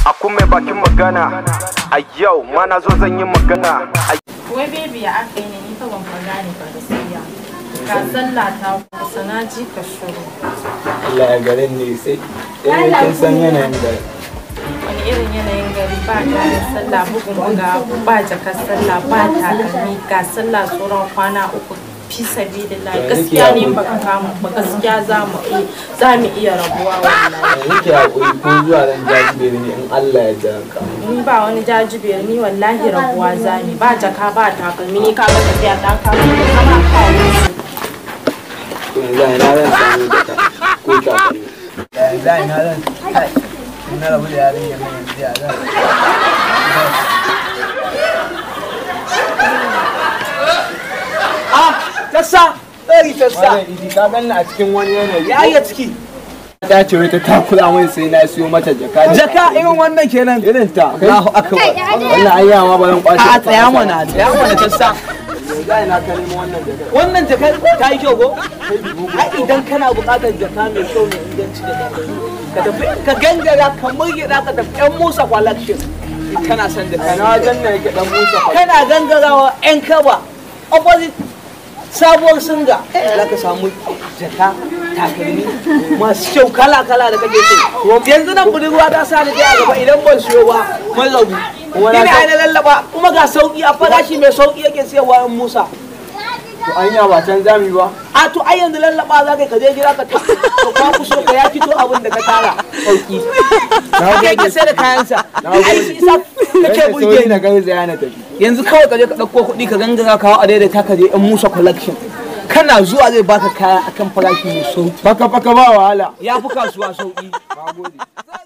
a kuma bakin magana a yau ma na zo zan yi magana a Wai bebi ya aka yi ne ni fa ban fa gane ba gaskiya. Ka sallah ta kusa na ji ka shiru. Allah ya garin ne sai sai kin san yanayin da Wani irin yanayin gari ba kayan sallah bugun buga ba jakar sallah ba takalmi ga sallah tsoron kwana uku fi sabilillah Ya gaskiya nake ne baka kama ba gaskiya za mu iya za mu iya rabuwa wallahi. yanzu ke hakuri ko zuwa ran jajibere ne in Allah ya ja ka ni ba wani jajibiyar ni wallahi rabuwa za ni ba jaka ba takalmi ni ka ga tafiya ta kama da kama kawo su. to yanzu a ina zan samu da ta ko takalmi yanzu a ina zan kai in na rabu da yarinyar nan yanzu ya zan tassa ɗari tassa wannan idi ka ganni a cikin wani yanayi ya iya ciki ta ce wai ta takura min sai na siyo mata jaka jaka irin wannan kenan irin ta kai Allahu akbar wannan ayya ma ba zan kwace a tsaya mana tsaya mana tassa yanzu a ina ka nemo wannan jaka wannan jakar ta yi kyau ko ai idan kana buƙatar jaka mai kyau mai inganci da daɗi ka tafi ka gangara ka murgida ka tafi yan musa collection kana son jaka kana wajen nan yake dan musa fa kana gangarawa yan kaba opposite sabuwar singa za ka samu jaka takalmi masu kyau kala kala da kake so yanzu nan budurwa ta sa ni a gaba idan ban siyo ba mai rabu ina na lallaba kuma ga sauki a farashi mai sauki yake siyarwa yan musa to anya ba can zami ba a to ai yanzu lallaba za ka je gida ka ta to ka kuso ka ya fito abin da ka tara sauki kai ka sai da kayansa ai shi isa kake burge ni na garzaya na tafi yanzu kawai ka je ka ɗauko kuɗi ka gangara kawo a daidaita ka je yan musa collection kana zuwa zai baka kaya akan farashi mai sauki faka faka ba wahala ya fi kasuwa sauki nagode